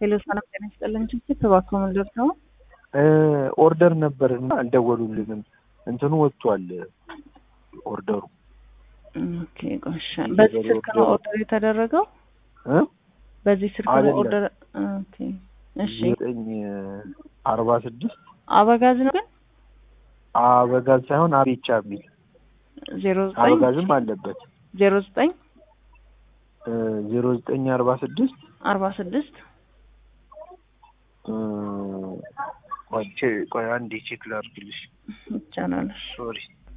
ሄሎ ሰላም ጤና ይስጥልን። ችግር ተባክሮ ምንድር ነው? ኦርደር ነበር እና አልደወሉልንም። እንትኑ ወጥቷል ኦርደሩ። ኦኬ ቆሻ በዚህ ስልክ ነው ኦርደር የተደረገው? እ በዚህ ስልክ ነው አይደለም። ኦርደር ኦኬ እሺ። ዘጠኝ አርባ ስድስት አበጋዝ ነው ግን አበጋዝ ሳይሆን አቤቻ የሚል ዜሮ ዘጠኝ አበጋዝም አለበት ዜሮ ዘጠኝ ዜሮ ዘጠኝ አርባ ስድስት አርባ ስድስት ቆይ አንዴ ቼክ ላድርግልሽ። ይቻላል። ሶሪ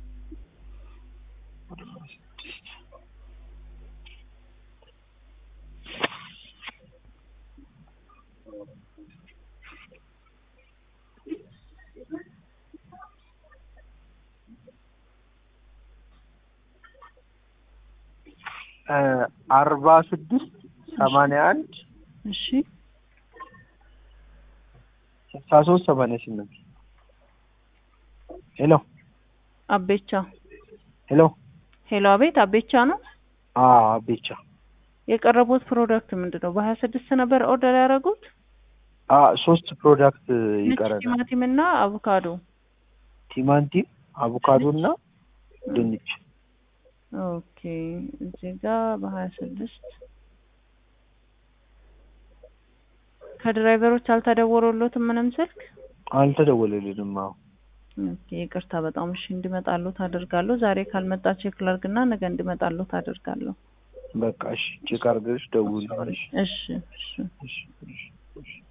አርባ ስድስት ሰማንያ አንድ እሺ ስልሳ ሶስት ሰማንያ ስምንት ሄሎ አቤቻ ሄሎ ሄሎ አቤት አቤቻ ነው አቤቻ የቀረቡት ፕሮዳክት ምንድን ነው? በሀያ ስድስት ነበር ኦርደር ያደረጉት ሶስት ፕሮዳክት ነጭ ይቀረናል። ቲማቲም እና አቮካዶ። ቲማንቲም፣ አቮካዶ እና ድንች። ኦኬ እዚህ ጋር በሀያ ስድስት ከድራይቨሮች አልተደወሉሎትም ምንም ስልክ? አልተደወለልንም። አዎ ኦኬ ይቅርታ በጣም እሺ፣ እንዲመጣሉት አደርጋለሁ። ዛሬ ካልመጣ ቼክ ላድርግና ነገ እንዲመጣሉት አደርጋለሁ። በቃ እሺ፣ ቼክ አድርገሽ ደውዪልኝ። እሺ እሺ እሺ፣ እሺ፣ እሺ።